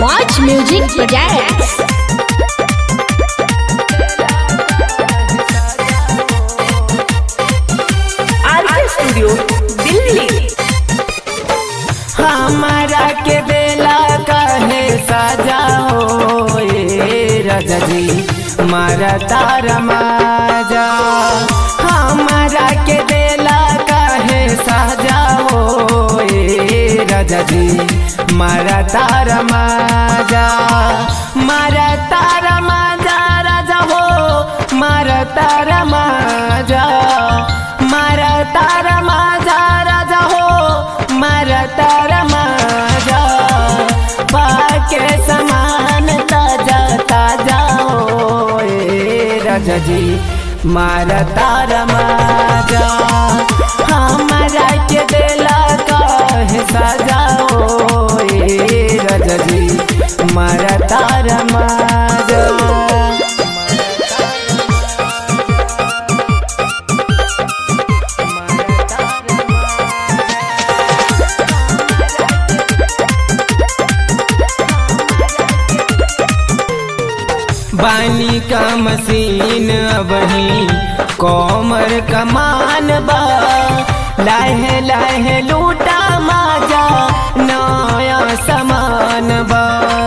Watch Music Projects. RK studio Delhi हमारा के बेला कहे सजा हो ए राजा जी मारा तारा माजा हमारा के बेला कहे सजा हो ए राजा जी मारा तारा माजा मारा तारा माजा राजा हो मारा तारा माजा मारा तारा माजा राजा हो मारा तारा माजा पाके समान ताजा ताजा हो ए राजा जी मारा तारा माजा हमारा के दिला कहे सजा हो ए राजा जी मारा तारा माजा बानी का मशीन अबही कोमर कमान बा लाहे लाहे लूटा माजा नया समान बा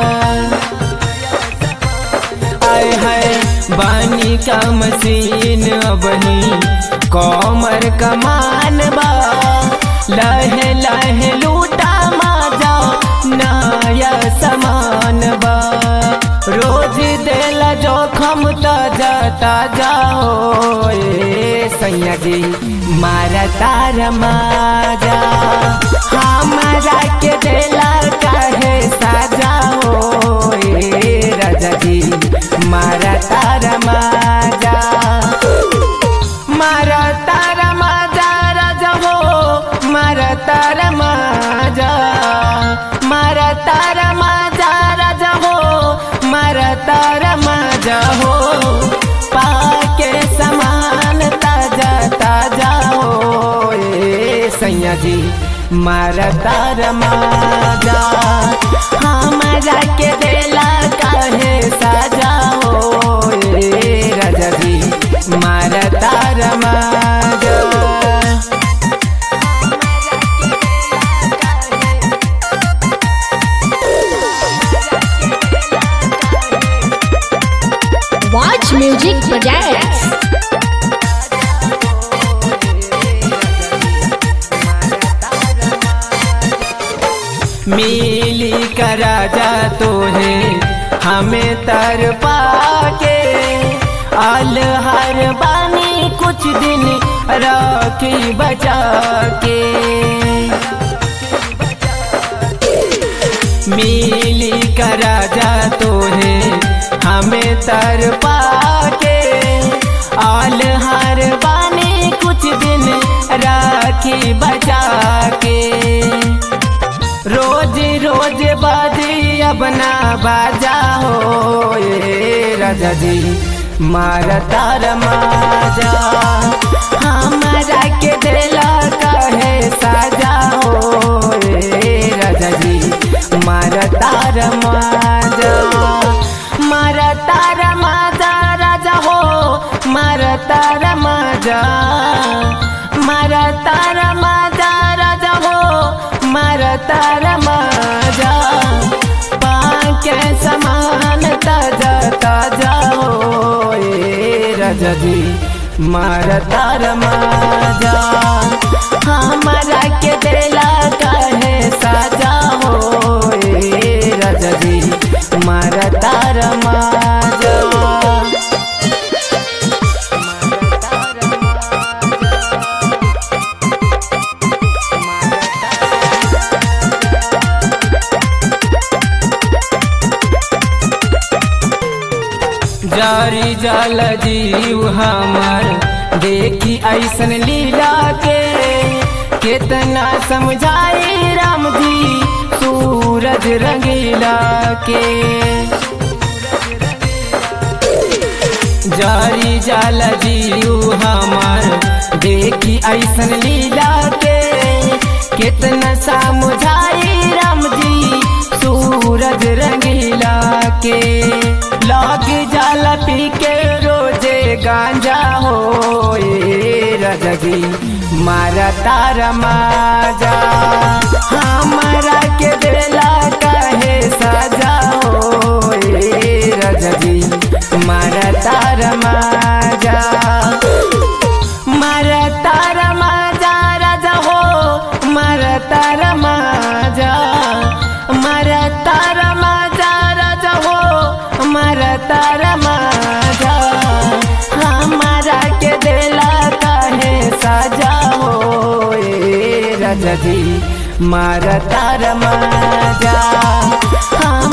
आय है बानी का मशीन अबही कोमर कमान बा लहे लहे लूटा माजा नया समान बा रोज देला जोखम ताजा ताजा हो ए सैया जी मारा तारा माजा हमारा के देला काहे साजा हो ए राजा जी मारा तारा माजा मारा तारा माजा राजा हो मारा तारा माजा मारा तारा माजा राजा हो मारा तारा माजा हो पाके समान ताजा ताजा हो ए सैया जी मारा तारा माजा हमारा के देला काहे साजा हो ए राजा जी मारा तारा माजा Watch Music Projects. मिली का राजा तो है हमें तर पाके आल हर बानी कुछ दिन राखी बचा के मिली का राजा तो है हमें तर पाके आल हर बानी कुछ दिन राखी बचा के रोज रोज बाजी अपना बाजा हो ए राजा जी मारा तार माजा हमारा के दिला कहे साजा हो ए राजा जी मारा तार माजा मारा तार माजा राजा हो मारा तार माजा मारा तार माजा राजा हो मारा तारा माजा पाके समान ताजा ताजा हो ए राजा जी मारा तारा माजा हमारा के दिला कहे साजा हो ए राजा जी मारा तारा माजा जारी जल जीव हमर देखी ऐसन लीला के कितना समझाई राम जी सूरज रंगीला के जारी जाल जीव हमर देखी ऐसन लीला के कितना समझाई राम जी सूरज सूरज रंगीला के लग जाला पी के रोजे गांजा हो रजगी मारा तारा माजा हमारा के बेला कहे सजा हो रजगी मारा तारा माजा मारा तारा माजा राजा हो मारा तारा माजा मारा तारा माजा राजा हो मारा तारा माजा हमारा के देला काहे सजा हो ए राजा जी मारा तारा माजा